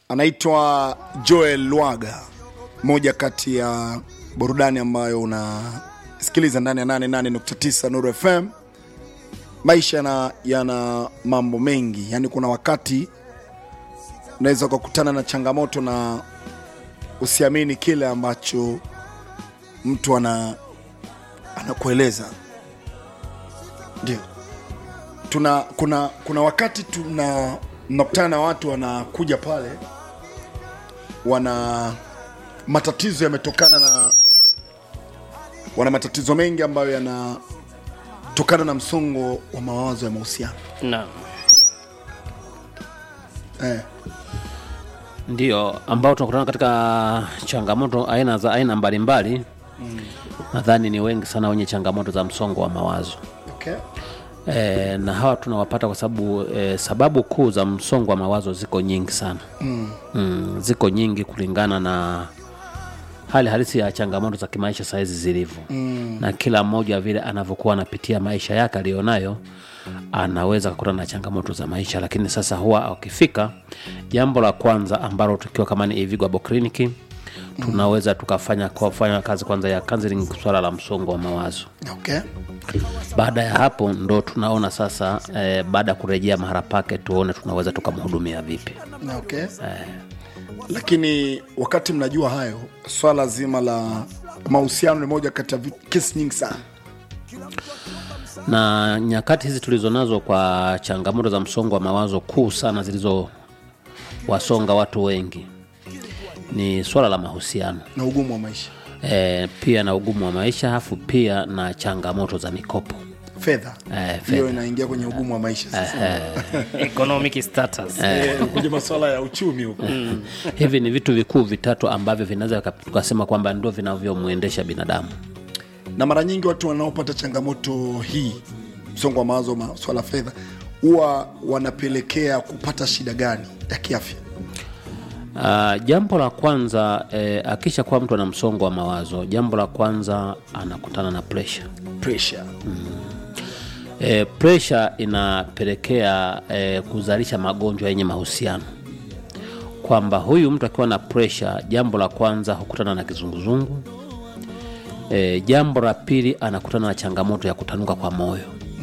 anaitwa Joel Lwaga, moja kati ya burudani ambayo unasikiliza ndani ya 88.9 Nuru FM. Maisha yana, yana mambo mengi, yaani kuna wakati unaweza ukakutana na changamoto na usiamini kile ambacho mtu ana anakueleza. Ndio tuna kuna kuna wakati tuna mnakutana na watu wanakuja pale wana matatizo yametokana na wana matatizo mengi ambayo yanatokana na msongo wa mawazo ya mahusiano Naam. eh. Ndio ambao tunakutana katika changamoto aina za aina mbalimbali mm. Nadhani ni wengi sana wenye changamoto za msongo wa mawazo okay. e, na hawa tunawapata kwa sababu e, sababu kuu za msongo wa mawazo ziko nyingi sana mm. Mm, ziko nyingi kulingana na hali halisi ya changamoto za kimaisha sahizi zilivyo mm. na kila mmoja vile anavyokuwa anapitia maisha yake aliyonayo anaweza kukutana na changamoto za maisha lakini sasa huwa ukifika jambo la kwanza ambalo tukiwa kama ni Ivigo Abo Clinic tunaweza tukafanya kufanya kazi kwanza ya counseling swala la msongo wa mawazo Okay. baada ya hapo ndo tunaona sasa eh, baada ya kurejea mahala pake tuone tunaweza tukamhudumia vipi Okay. Lakini wakati mnajua hayo, swala zima la mahusiano ni moja kati ya vi- kesi nyingi sana. na nyakati hizi tulizonazo kwa changamoto za msongo wa mawazo kuu sana zilizowasonga watu wengi ni swala la mahusiano na ugumu wa maisha, e, pia na ugumu wa maisha hafu pia na changamoto za mikopo fedha Eh, hiyo inaingia kwenye ugumu wa maisha sasa. economic status Eh, kwenye masuala ya uchumi huko hivi ni vitu vikuu vitatu ambavyo vinaweza vika- tukasema kwamba ndio vinavyomwendesha binadamu na mara nyingi watu wanaopata changamoto hii, msongo wa mawazo, masuala ya fedha, huwa wanapelekea kupata shida gani ya kiafya? Uh, jambo la kwanza eh, akisha kuwa mtu ana msongo wa mawazo, jambo la kwanza anakutana na pressure. Pressure. E, presha inapelekea e, kuzalisha magonjwa yenye mahusiano, kwamba huyu mtu akiwa na presha, jambo la kwanza hukutana na kizunguzungu. E, jambo la pili anakutana na changamoto ya kutanuka kwa moyo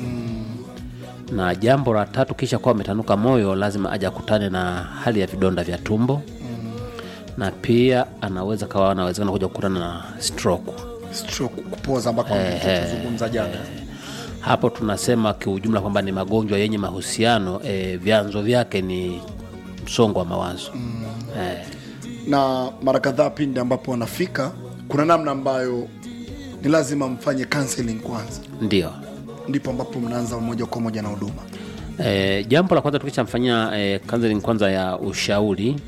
na jambo la tatu, kisha kuwa ametanuka moyo, lazima aje akutane na hali ya vidonda vya tumbo na pia anaweza kawa anawezekana kuja kukutana na stroke. Stroke, kupoza ambako tuzungumza jana. hapo tunasema kiujumla kwamba ni magonjwa yenye mahusiano e, vyanzo vyake ni msongo wa mawazo mm. e, na mara kadhaa pindi ambapo wanafika kuna namna ambayo ni lazima mfanye counseling kwanza ndio ndipo ambapo mnaanza moja kwa moja na huduma e, jambo la kwanza tukishamfanyia e, counseling kwanza ya ushauri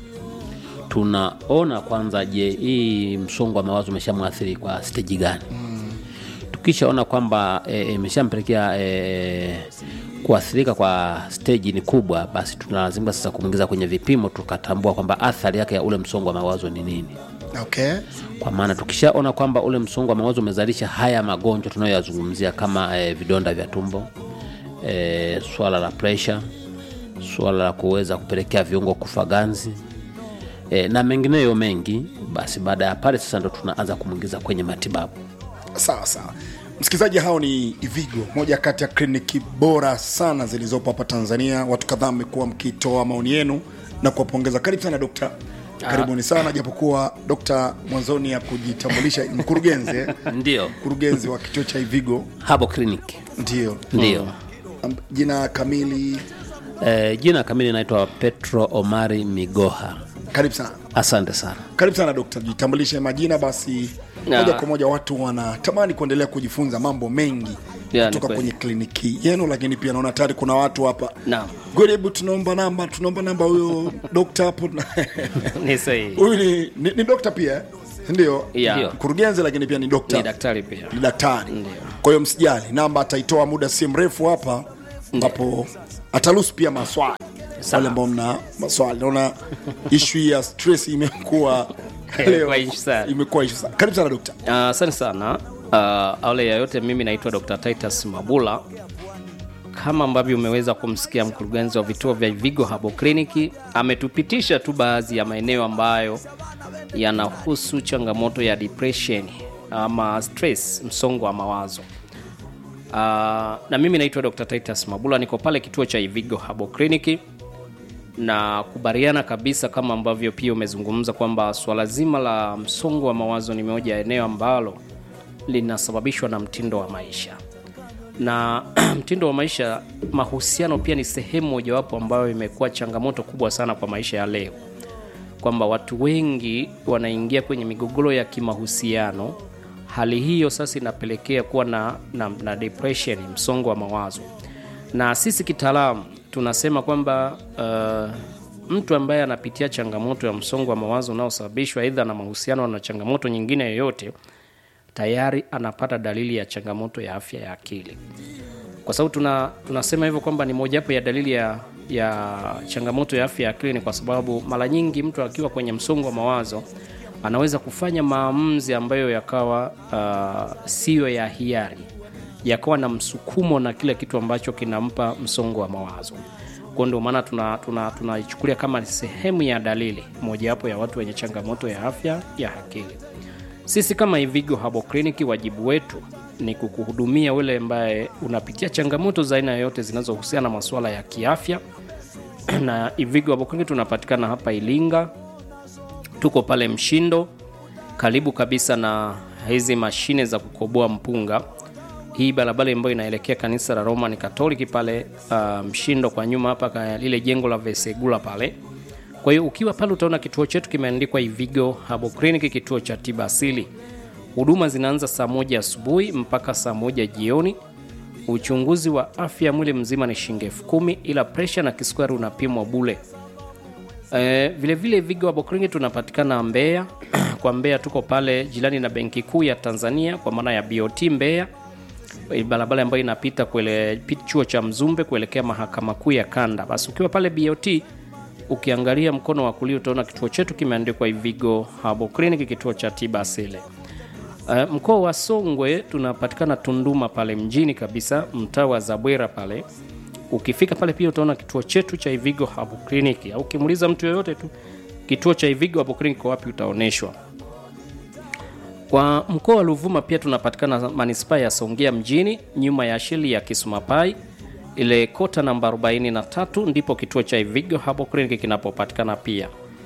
tunaona kwanza je hii msongo wa mawazo umeshamwathiri kwa steji gani mm. tukishaona kwamba e, imeshampelekea e, kuathirika kwa steji ni kubwa basi tunalazimika sasa kumwingiza kwenye vipimo tukatambua kwamba athari yake ya ule msongo wa mawazo ni nini okay kwa maana tukishaona kwamba ule msongo wa mawazo umezalisha haya magonjwa tunayoyazungumzia kama e, vidonda vya tumbo e, swala la presha swala la kuweza kupelekea viungo kufa ganzi e, na mengineyo mengi basi baada ya pale sasa ndo tunaanza kumwingiza kwenye matibabu sawa sawa msikilizaji hao ni ivigo moja kati ya kliniki bora sana zilizopo hapa tanzania watu kadhaa mmekuwa mkitoa maoni yenu na kuwapongeza karibu sana dokta karibuni sana japokuwa dokta mwanzoni ya kujitambulisha ni mkurugenzi eh? ndio mkurugenzi wa kituo cha ivigo habo clinic ndio ndio Am- jina kamili e, jina kamili naitwa petro omari migoha karibu sana asante sana karibu sana dokta jitambulishe majina basi Ya. moja kwa moja watu wanatamani kuendelea kujifunza mambo mengi Ya, ni kutoka kweli. kwenye kliniki yenu lakini pia naona tayari kuna watu hapa Naam. Good, hebu tunaomba namba tunaomba namba huyo dokta hapo ni sahihi huyu ni, ni, ni dokta pia eh? ndio Ya. Ndio. mkurugenzi lakini pia ni dokta ni daktari pia ni daktari kwa hiyo msijali namba ataitoa muda si mrefu hapa ambapo ataruhusu pia maswali wale ambao mna maswali naona ishu hii ya stress imekuwa leo Imekuwa issue sana. imekuwa issue sana karibu sana dokta Ah, asante sana uh, awali ya yote mimi naitwa dr titus mabula kama ambavyo umeweza kumsikia mkurugenzi wa vituo vya Vigo Herbal Clinic ametupitisha tu baadhi ya maeneo ambayo yanahusu changamoto ya depression ama stress, msongo wa mawazo. Uh, na mimi naitwa Dr. Titus Mabula, niko pale kituo cha Ivigo Herbal Clinic na kubariana kabisa kama ambavyo pia umezungumza kwamba swala zima la msongo wa mawazo ni moja ya eneo ambalo linasababishwa na mtindo wa maisha na mtindo wa maisha, mahusiano pia ni sehemu mojawapo ambayo imekuwa changamoto kubwa sana kwa maisha ya leo, kwamba watu wengi wanaingia kwenye migogoro ya kimahusiano. Hali hiyo sasa inapelekea kuwa na, na, na depression, msongo wa mawazo, na sisi kitaalamu tunasema kwamba uh, mtu ambaye anapitia changamoto ya msongo wa mawazo unaosababishwa aidha na mahusiano na changamoto nyingine yoyote tayari anapata dalili ya changamoto ya afya ya akili, kwa sababu tuna, tunasema hivyo kwamba ni mojawapo ya dalili ya, ya changamoto ya afya ya akili ni kwa sababu mara nyingi mtu akiwa kwenye msongo wa mawazo anaweza kufanya maamuzi ambayo yakawa uh, siyo ya hiari, yakawa na msukumo na kile kitu ambacho kinampa msongo wa mawazo. Kwa ndio maana tunaichukulia tuna, tuna kama sehemu ya dalili mojawapo ya watu wenye changamoto ya afya ya akili. Sisi kama Ivigo Herbal Clinic, wajibu wetu ni kukuhudumia wewe ambaye unapitia changamoto za aina yoyote zinazohusiana na masuala ya kiafya. na Ivigo Herbal Clinic tunapatikana hapa Ilinga, tuko pale Mshindo, karibu kabisa na hizi mashine za kukoboa mpunga. Hii barabara ambayo inaelekea kanisa la Roman Catholic pale uh, Mshindo kwa nyuma hapa lile jengo la Vesegula pale kwa hiyo ukiwa pale utaona kituo chetu kimeandikwa Ivigo Herbal Clinic, kituo cha tiba asili. Huduma zinaanza saa moja asubuhi mpaka saa moja jioni. Uchunguzi wa afya mwili mzima ni shilingi elfu kumi ila presha na kisukari unapimwa bule. E, vilevile Ivigo Herbal Clinic tunapatikana Mbeya. Kwa Mbeya tuko pale jirani na benki kuu ya Tanzania kwa maana ya BOT Mbeya, barabara ambayo inapita kuele chuo cha Mzumbe kuelekea mahakama kuu ya kanda. Basi ukiwa pale BOT ukiangalia mkono wa kulia utaona kituo chetu kimeandikwa Ivigo Herbal Clinic, kituo cha tiba asili. Uh, mkoa wa Songwe tunapatikana Tunduma pale mjini kabisa, mtaa wa Zabwera pale. Ukifika pale pia utaona kituo chetu cha Ivigo Herbal Clinic, au ukimuuliza mtu yoyote tu kituo cha Ivigo Herbal Clinic wapi, utaoneshwa. Kwa mkoa wa Ruvuma pia tunapatikana manispaa ya Songea mjini, nyuma ya sheli ya Kisumapai ile kota namba 43 ndipo kituo cha Ivigo Herbal Clinic kinapopatikana pia.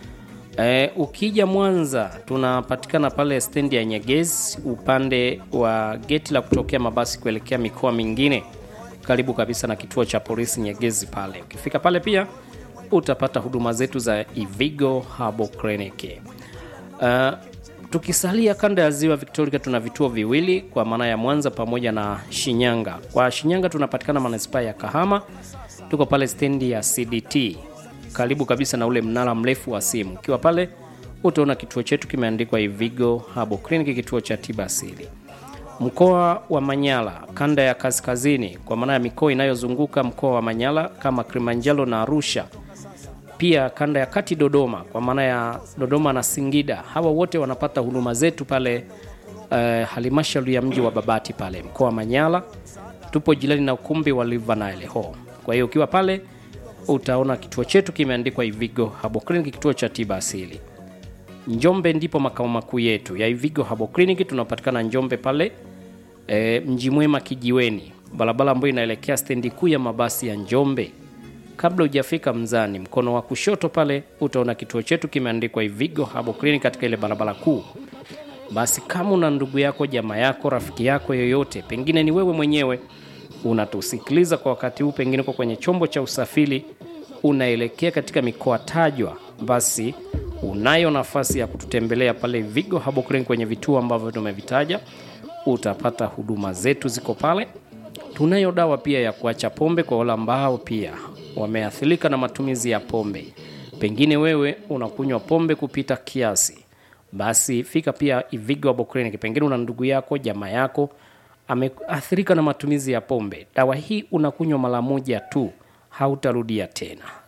E, ukija Mwanza tunapatikana pale stendi ya Nyegezi upande wa geti la kutokea mabasi kuelekea mikoa mingine, karibu kabisa na kituo cha polisi Nyegezi pale. Ukifika pale pia utapata huduma zetu za Ivigo Herbal Clinic. Uh, tukisalia kanda ya ziwa Victoria tuna vituo viwili kwa maana ya Mwanza pamoja na Shinyanga. Kwa Shinyanga tunapatikana manispaa ya Kahama, tuko pale stendi ya CDT karibu kabisa na ule mnara mrefu wa simu. Ukiwa pale utaona kituo chetu kimeandikwa Ivigo Herbal Clinic, kituo cha tiba asili. Mkoa wa Manyara, kanda ya kaskazini, kwa maana ya mikoa inayozunguka mkoa wa Manyara kama Kilimanjaro na Arusha pia kanda ya kati Dodoma, kwa maana ya Dodoma na Singida, hawa wote wanapata huduma zetu pale uh, halmashauri ya mji wa Babati pale mkoa wa Manyara. Tupo jirani na ukumbi wa River Nile Hall. Kwa hiyo ukiwa pale utaona kituo chetu kimeandikwa Ivigo Herbal Clinic, kituo cha tiba asili. Njombe ndipo makao makuu yetu ya Ivigo Herbal Clinic, tunapatikana Njombe pale e, mji mwema kijiweni, barabara ambayo inaelekea stendi kuu ya mabasi ya Njombe kabla hujafika Mzani, mkono wa kushoto pale utaona kituo chetu kimeandikwa Ivigo Herbal Clinic katika ile barabara kuu. Basi kama una ndugu yako, jamaa yako, rafiki yako yoyote, pengine ni wewe mwenyewe unatusikiliza kwa wakati huu, pengine uko kwenye chombo cha usafiri unaelekea katika mikoa tajwa, basi unayo nafasi ya kututembelea pale Ivigo Herbal Clinic kwenye vituo ambavyo tumevitaja. Utapata huduma zetu ziko pale. Tunayo dawa pia ya kuacha pombe kwa wale ambao pia wameathirika na matumizi ya pombe. Pengine wewe unakunywa pombe kupita kiasi, basi fika pia Ivigo Herbal Clinic. Pengine una ndugu yako, jamaa yako ameathirika na matumizi ya pombe. Dawa hii unakunywa mara moja tu, hautarudia tena.